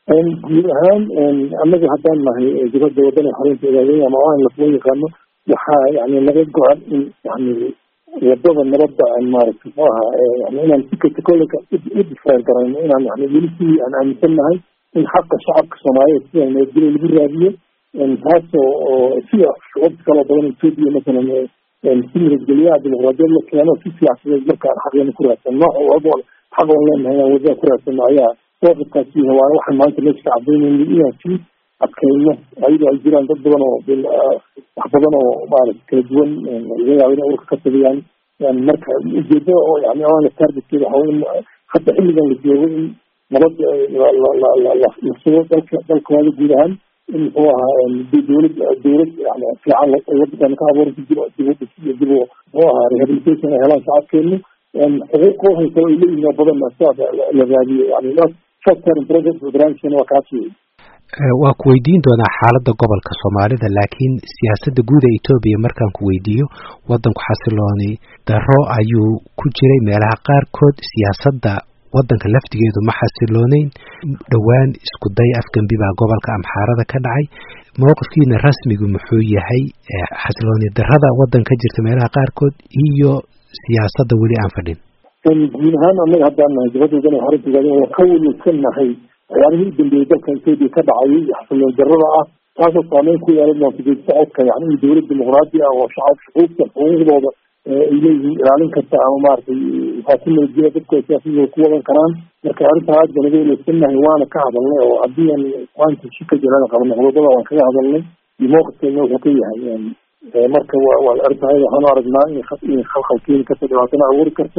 guud ahaan annaga haddaan nahay dibadda wadana xoreynta ogaadey ama aan lasoo yaqaano waxaa yani laga go-an in yani wadada nabadda aan maaragtay muxuu ahaa yani inaan sikatakoleka u difraar garayno inaan yani weli sidii aan aaminsan nahay in xaqa shacabka soomaaliyeed sida nabadgelyo lagu raadiyo taasoo oo sida shucubta kaloo badan etoobiya masalan si nabadgelyaha dimuqraadiyad la keeno si siyaasadeed markaan xaqeena ku raadsan nooc walba xaq oon leenahay inaan wadada ku raadsano ayaa sooqibkaasi waa waxaan maanta meesha ka cadaynayna inaan sii adkayno ayadoo ay jiraan dad badan oo wax badan oo maarata kala duwan laga yaabo inay urka ka tagayaan marka ujeedada oo yani oana targetkeeda waxa in hadda xilligan la joogo in nabad la sugo dalka dalkooda guud ahaan in muxuu ahaa dowlad dowlad yani fiican wadankan ka abuuranta dib dib udhis iyo dib muxuu ahaa rehabilitation ay helaan shacabkeenu xuquuq haysa ay leeyihin oo badan sidaas la raadiyo yani short term project barnaamijkana waa kaas wey waa ku weydiin doonaa xaaladda gobolka soomaalida laakiin siyaasadda guud ee etoobiya markaan ku weydiiyo waddanku xasilooni darro ayuu ku jiray meelaha qaarkood siyaasadda waddanka laftigeedu ma xasilooneyn dhowaan isku day afgembi baa gobolka amxaarada ka dhacay mowqifkiina rasmigu muxuu yahay xasilooni darrada waddan ka jirta meelaha qaarkood iyo siyaasadda weli aan fadhin guud ahaan annaga haddaan nahay dibadda wadana xorintigaada waa ka welwelsan nahay waxyaabihii u dambeeyey dalka etoobiya ka dhacayay iyo xasiloon darrada ah taasoo saameyn ku yeelan doonta geedi socodka yani in dowlad dimuqraadi ah oo shacab shucuubta xuquuqdooda ay leeyihiin ilaalin karta ama maaragtay faasi nabadgelya dadku ay siyaasadooda ku wadan karaan marka arrintaa aad baan uga welwelsannahay waana ka hadalnay oo haddii aan maanta shika jirada qabno qodobada waan kaga hadalnay iyo mowqifkeena wuxuu ka yahay marka wa waa arrintaa waxaanu aragnaa in khalkhal keeni karto dhibaatana abuuri karto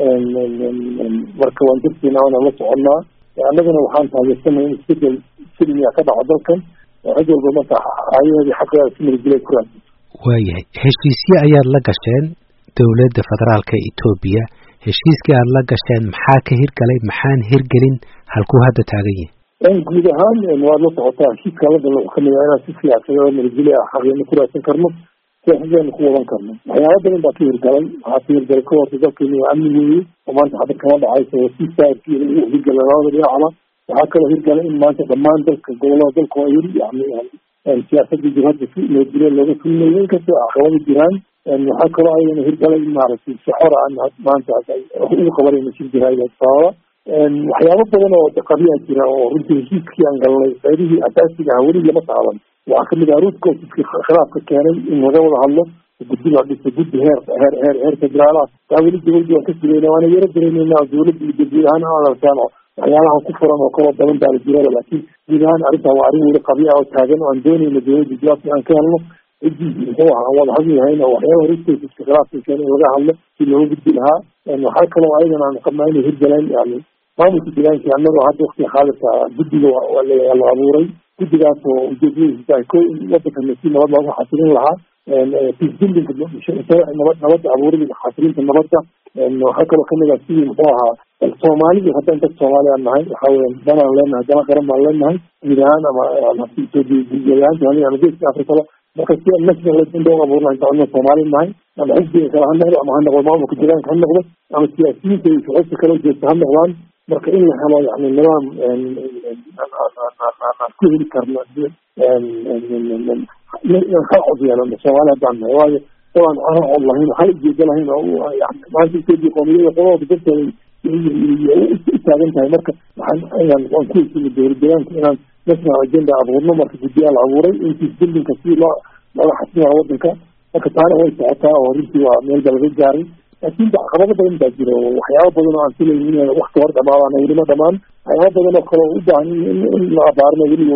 marka waan darteena waana la soconnaa annagana waxaan taageersanay in isbedel silmiya ka dhaco dalkan oo cid walba marka ayaheedii xaqeeda si nabadgelya ku raadsan waayahay heshiisyo ayaad la gasheen dowladda federaalka etoobiya heshiiskii aad la gasheen maxaa ka hirgalay maxaan hirgelin halkuu hadda taagan yahay guud ahaan waad la socotaa heshiiska la gala wuxuu kamid yahay inaan si siyaasadeeda nabadgelya ah xaqeena ku raadsan karno siyaasadeena ku wadan karno waxyaaba badan baa ka hirgalay waxaa ka hirgalay ka horta dalkeena waa amni weeye oo maanta hadda kama dhacayso oo si saarkii lagu hirgalay labada dhinacba waxaa kaloo hirgalay in maanta dhammaan dalka gobolada dalka waa yiri yani siyaasadda jihadda si nabadgelya looga fulinayo inkastoo caqabada jiraan waxaa kaloo ayadana hirgalay in maaragtay si xor aan maanta ugu qabanayno shir jiraayada sababa waxyaabo badan oo qabiyaa jira oo runtii heshiiskii aan galnay qaybihii asaasiga ah weli lama taaban waxaa kamid ah root causeski khilaafka keenay in laga wada hadlo guddi la dhiso guddi heer heer heer heer federaal ah taa weli dowladda waan ka sugayna waana yaro dareemeynaa dowladda iyo guud ahaan aan arkaan oo waxyaalaha ku furan oo kaloo badan baa la jirada laakiin guud ahaan arrintaa waa arrin weli qabiya oo taagan oo aan doonayna dowladda jawaabta aan ka helno ciddii muxuu ahaa wada hadli lahayn oo waxyaaba root causeska khilaafka keenay in laga hadlo si looga gudbi lahaa waxaa kaloo ayadana aan qabnaa inay hirgaleen yani maamulka deegaankii annagoo hadda waktiga xaadirka guddiga la abuuray guddigaas oo ujeedadiisu tahay ko in wadankan si nabad loogu xasilin lahaa peacebuildinga nabad nabadda abuurida xasilinta nabadda waxaa kaloo kamid ah sidii muxuu ahaa soomaalida haddaan dad soomaali aan nahay waxa weya danaan leenahay dana qaran baan leenahay guud ahaan ama etoobiya ama geeska afrikaba marka si aan national agenda u abuurna inta codna soomaali nahay ama xisbiga kale ha noqdo ama ha noqdo maamulka deegaanka ha noqdo ama siyaasiyiinta iyo shucuubta kala jeesta ha noqdaan marka in la helo yani nidaam aan ku heli karno inaan hal cod yeelano soomaali haddaan nahay waayo dabaan hal cod lahayn hal ujeedo lahayn oo yani maanta etoobiya qoomiyada qodooda darteeda u taagan tahay marka waxaan inaan waan ku hesina dowlad deegaanka inaan national agenda abuurno marka guddiyaa la abuuray in peacebuildinga si loo looga xasilaa wadanka marka taana way socotaa oo runtii waa meelba laga gaaray laakiin caqabado badan baa jira oo waxyaaba badan oo aan filayn in wakti hor dhamaadaan welima dhamaan waxyaaba badan oo kale u baahan in la abaarno weliba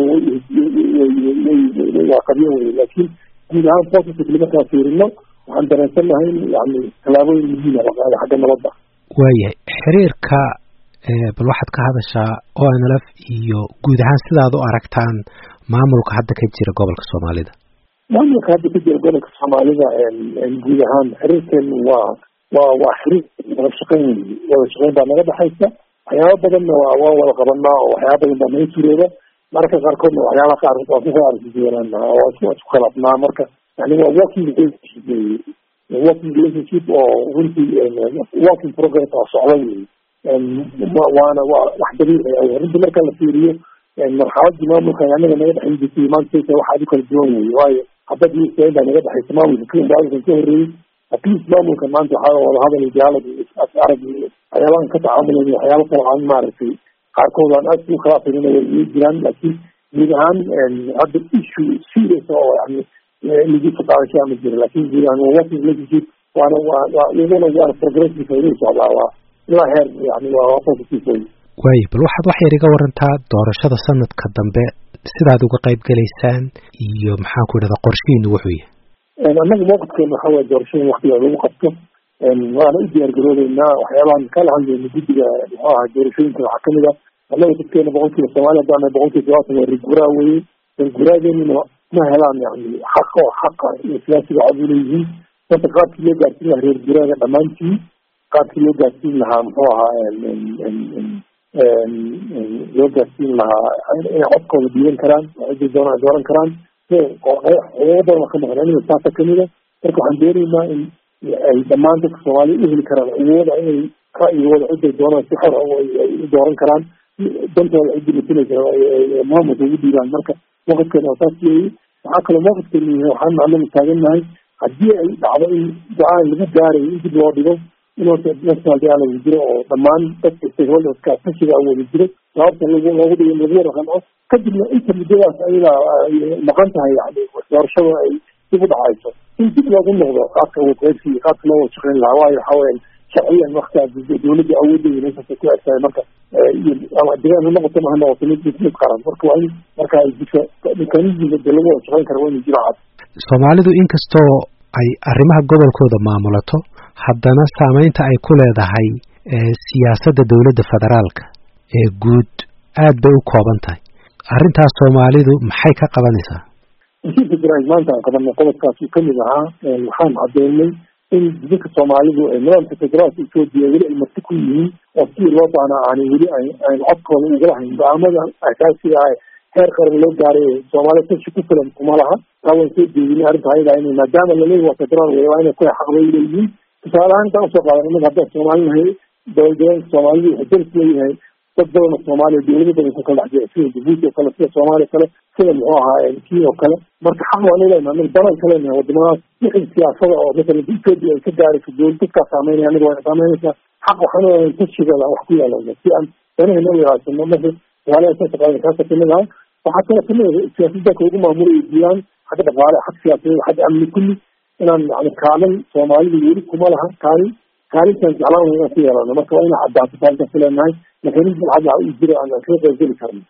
waa qabyo wey laakiin guud ahaan positively markaan fiirino waxaan dareensannahay in yani tallaabooyin muhiima la qaaday xagga nabadda waayahay xiriirka bal waxaad ka hadashaa o n l f iyo guud ahaan sidaad u aragtaan maamulka hadda ka jira gobolka soomaalida maamulka hadda ka jira gobolka soomaalida guud ahaan xiriirkeenu waa waa waa xiriir wada shaqeyn wada shaqeyn baa naga dhexaysa waxyaaba badanna waa waan wada qabanaa oo waxyaaba badan baa naga surooda mararka qaarkoodna waxyaalaha qaar waa ku arsijeelanaa oo isku khilaafnaa marka yani waa working relationship wey working relationship oo runtii working progress oo socda wey waana waa wax dabiici ah runtii marka la fiiriyo marxaladii maamulka anaga naga dhexin jirtay maanta waxaad u kala duwan weye waayo hadad iyo baa naga dhexaysa maamulka kii maamulkan ka horreeyey atleast maamulka maanta waxaa wadahadal iyo dialog iyo arag iyo waxyaabahan ka tacaamulayn waxyaaba kale aan maaragtay qaarkood aan aad u khilaafaynin way ii jiraan laakiin guud ahaan hadda issue serious oo yani lagu faqaadasho ama jira laakin guud ahaan waa working relationship waana waa waa iyaduna waana progressive inuu socdaa waa ilaa heer yani waa positive wey waayo bal waxaad wax yar iga warantaa doorashada sanadka dambe sidaad uga qayb gelaysaan iyo maxaan ku idhahdaa qorshihiinu wuxuu yahay annaga mawqifkeena waxa weye doorashada waktiga lagu qabto waana u diyaar garoobeynaa waxyaabahan kala hadlayna guddiga muxuu ahaa doorashooyinka waxaa kamid ah annaga dadkeena boqolkiiba soomaaliya haddaan boqolkiiba todobaatan waa reerguraa weye reerguraadeennina ma helaan yani xaqa oo xaqa iyo siyaasiga cod uleeyihiin marka qaabkii loo gaarsiin lahaa reer guraaga dhammaantii qaabkii loo gaarsiin lahaa muxuu ahaa loo gaarsiin lahaa inay codkooda dhiiban karaan ciday doonaan dooran karaan xuquuqo badan ka maqan aniga saasa kamida marka waxaan doonaynaa in ay dhammaan dadka soomaaliya u heli karaan awooda inay ra'yigooda ciday doonaan si xor ay u dooran karaan dantooda ciddii masinaysa maamulka ugu dhiibaan marka mawqifkeena waa saas weeye waxaa kaloo mawqifkeena yahay waxaan anagu taagannahay haddii ay dhacdo in go-aan lagu gaarayo in dib loo dhigo in horta national dialogue jiro oo dhammaan dadka stakeholderska kashiga wada jiro sababta lagu loogu dhigo lagu wada qanco kadibna inta muddadaas ayada ay maqan tahay yani doorashada ay dib u dhacayso in dib loogu noqdo qaabka wadqeybsi iyo qaabka loo wada shaqeyn lahaa waayo waxa weyan sharciyan waktigaas dawladda awoodeeda meeshaasay ku egtahay marka ama degaan ha noqoto ma ha noqoto mid mid mid qaran marka waa in marka ay jirto mekanismka de lagu wada shaqeyn kara waa inuu jiro cad soomaalidu inkastoo ay arrimaha gobolkooda maamulato haddana saameynta ay ku leedahay siyaasadda dowladda federaalka ee guud aad bay u kooban tahay arrintaas soomaalidu maxay ka qabanaysaa heshiiska jiraid maanta aan qabanay qodobkaas uu kamid ahaa waxaan cadeynay in dadka soomaalidu nidaamka federaalka etoobiya weli ay marti ku yihiin oo sidii loo baana aanay weli ayn codkooda ugala hayn go-aamada asaasiga ah heer qaran loo gaaray soomaaliya tashi ku filan kuma laha taa waan soo jeedinay arrinta ayada in maadaama laleeyahy waa federaal wey waa inay ku xaqbay leeyihiin tusaale ahaan intaan usoo qaadan inaga haddaan soomaali nahay dowladdeegaanka soomaalidu wuxuu daris leeyahay dad badan oo soomaaliya dowlado badan ku kala dhex jira sida jabuuti oo kale sida soomaaliya kale sida muxuu ahaa kii oo kale marka xaq waan lenahay anaga banan ka leenahay wadamadaas wixii siyaasada oo masalan etoobiya ay ka gaarayso dowlad dadkaa saameynaya anaga waa saameynaysaa xaq waxaan leeyahay tashigooda wax ku yaalana si aan danahayna u ilaasano marka soomaaliya saasa qaada kaasa kamid aha waxaa kale kamid ah siyaasaddanka ugu maamulay diiwaan xagga dhaqaale xag siyaasadeed xagga amni kulli inaan yani kaalin soomaalidu weli kuma laha kaalin kaalintaan jeclaan inaan ku yeelano marka waa inaan caddaato kaalintaas ku leenahay mekanism cad u jiro aan kaga qaybgeli karno